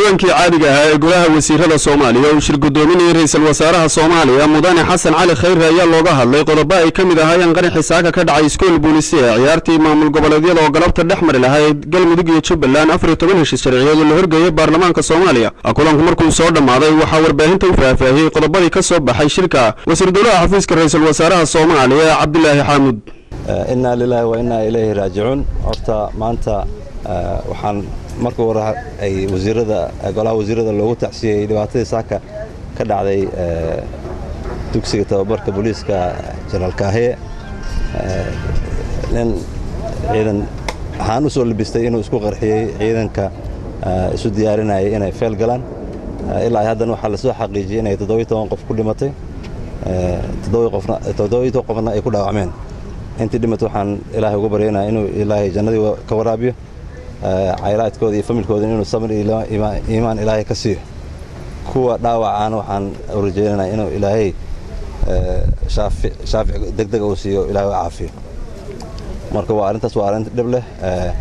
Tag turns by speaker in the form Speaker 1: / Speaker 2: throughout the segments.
Speaker 1: kulankii caadiga ahaa ee golaha wasiirada soomaaliya uu shir guddoominayay ra-iisul wasaaraha soomaaliya mudane xasan cali khayre ayaa looga hadlay qodobo ay ka mid ahaayeen qaraxii saaka ka dhacay iskool boolisi ee ciyaartii maamul goboleedyada oo galabta dhex mari lahayd galmudug iyo jubbaland afar iyo toban heshiis sharciyeed oo la horgeeyay baarlamaanka soomaaliya kulanku markuu soo dhammaaday waxaa warbaahinta u faahfaahiyey qodobadii ka soo baxay shirka wasiir dowlaha xafiiska ra-iisul wasaaraha soomaaliya cabdilaahi xaamud
Speaker 2: innaa lilaahi wa innaa ilayhi raajicuun horta maanta waxaan markii hore ay wasiirada golaha wasiirada loogu tacsiyey dhibaatadii saaka ka dhacday dugsiga tababarka booliiska jenaraal kaahiye nin ciidan waxaan u soo labistay inuu isku qarxiyey ciidanka isu diyaarinayay inay feel galaan ilaa haddana waxaa lasoo xaqiijiyey inay toddobiyo toban qof ku dhimatay toddobiyo qofna ay ku dhaawacmeen intii dhimat waxaan ilaahay uga baryaynaa inuu ilaahay jannadii ka waraabiyo caylaadkooda iyo familkooda inuu samir iimaan ilaahay ka siiyo kuwa dhaawacaana waxaan rajeynanaa inuu ilaahay shaafic degdega uu siiyo ilaahay u caafiyo marka waa arrintaas waa arrin dhib leh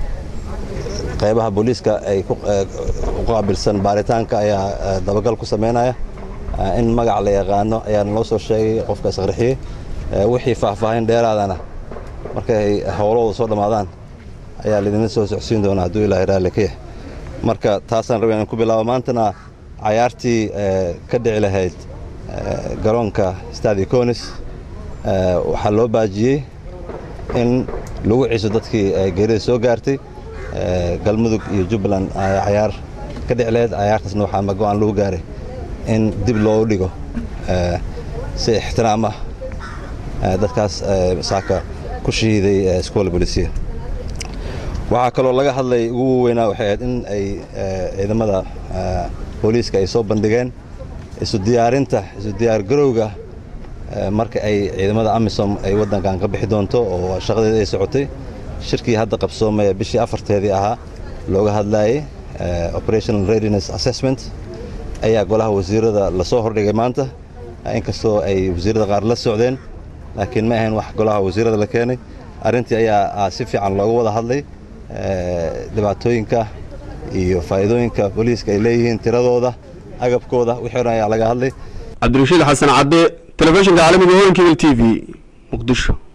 Speaker 2: qaybaha booliiska ay u qaabilsan baaritaanka ayaa dabagal ku samaynaya in magac la yaqaano ayaa naloo soo sheegay qofka isqarxiyey wixii faahfaahin dheeraadana markay howlahooda soo dhammaadaan ayaa laydinla soo socsiin doonaa hadduu ilaahay raalli ka yahay marka taasaan rabay inaan ku bilaabo maantana cayaartii ka dhici lahayd garoonka stadi conis waxaa loo baajiyey in lagu ciso dadkii geerida soo gaartay galmudug iyo jubbaland cayaar ka dhici lahayd cayaartaasna waxaa go-aan lagu gaaray in dib loogu dhigo si ixtiraam ah dadkaas saaka ku shahiiday iskoola bolisiya waxaa kaloo laga hadlay ugu weynaa waxay ahayd in ay ciidamada booliiska ay soo bandhigeen isu diyaarinta isu diyaargarowga marka ay ciidamada amisom ay waddankan ka bixi doonto oo shaqadeeda ay socotay shirkii hadda qabsoomaya bishii afarteedii ahaa looga hadlayay operational readiness assessment ayaa golaha wasiirada lasoo hordhigay maanta inkastoo ay wasiirada qaar la socdeen laakiin ma ahayn wax golaha wasiirada la keenay arrintii ayaa si fiican looga wada hadlay dhibaatooyinka iyo faa'iidooyinka booliiska ay leeyihiin tiradooda agabkooda wixii dhan ayaa laga hadlay
Speaker 1: cabdirashiid xasan cadde telefishinka caalamiga holankibil t v muqdisho